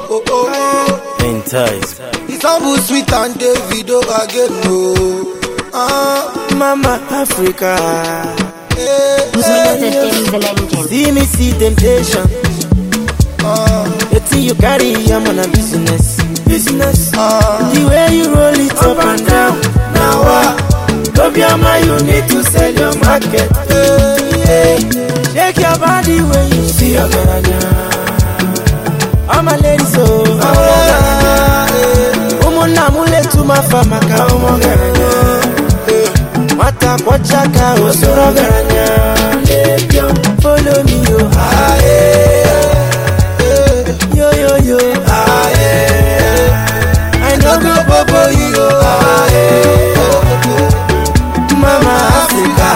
oh, oh. Entice. It's humble, sweet and Davido again, no. Ah, Mama Africa. eh, Mr. eh, Tim the Legend. See me see temptation. ah, The thing you carry, I'm on a business. Business. ah. The way you roll it up and down. Now what? Don't be a man, you need to sell your market. Yeah. Shake your body when you see your garanya. I'm a lady, so I'm a garanya. Umuna mule tumafa maka umo garanya. Mata kwa chaka osoro garanya. Follow me, yo. Ah, yeah. Yo, yo, yo. Ah, yeah. I know go bobo you. Ah, yeah. Mama Africa.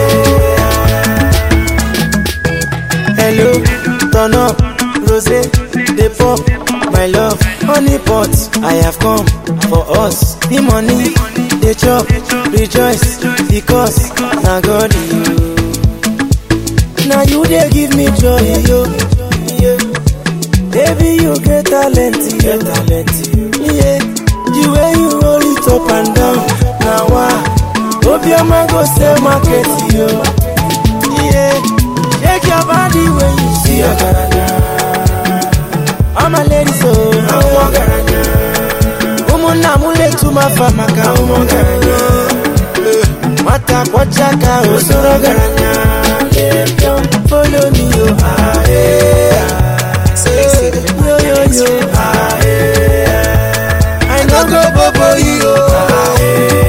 Hello, turn up, rose, they pop, my love, honey pot. I have come for us. The money, they chop, rejoice, because now God you. Now you they give me joy, yo. Yeah. Baby, you get talent, you talent, yeah. The way you roll it up and down, now why? Hope your man go sell market, yo. Yeah, shake your body when you see your garanya. I'm a lady, so I'm a garanya. Umuna mule tumafa maka umo garanya. Mata kwa chaka osoro garanya. Yeah, follow me, yo. Ah, yeah. Yo, yo, yo. Ah, yeah. I know go bobo you. Ah,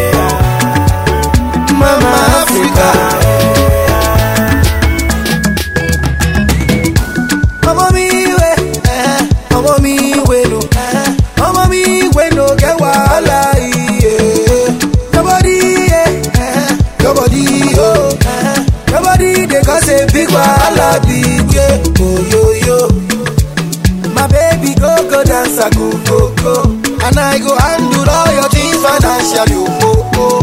yeah. Mama Africa. ọmọ mi ìwé ọmọ mi ìwé no ọmọ mi ìwé no get wahala iye nobody iye nobody o nobody dey cause a big wahala big ye oyoyo my baby go go dance I go go go and I go handle all your things financially o o o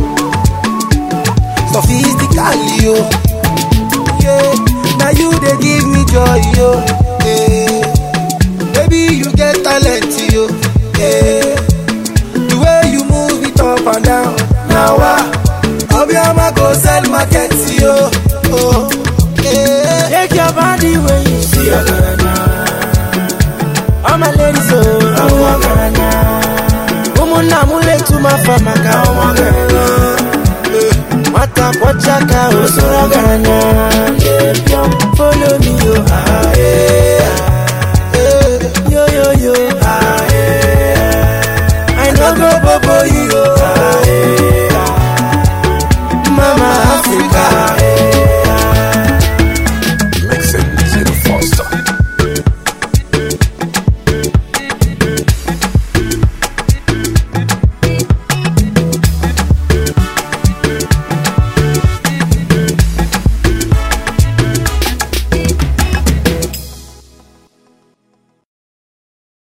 sophistically o. yeah. Now you they give me joy, yo. Yeah. Baby, you get talent, yo. Yeah. The way you move it up and down. Now what? Obiama go sell market, yo. Oh. Yeah. Shake your body when you see your garanya. I'm a lady, so I'm a garanya. Umuna mule tumafa maka umo garanya. Mata kwa chaka osoro garanya. Yeah, follow me, yo. Ah,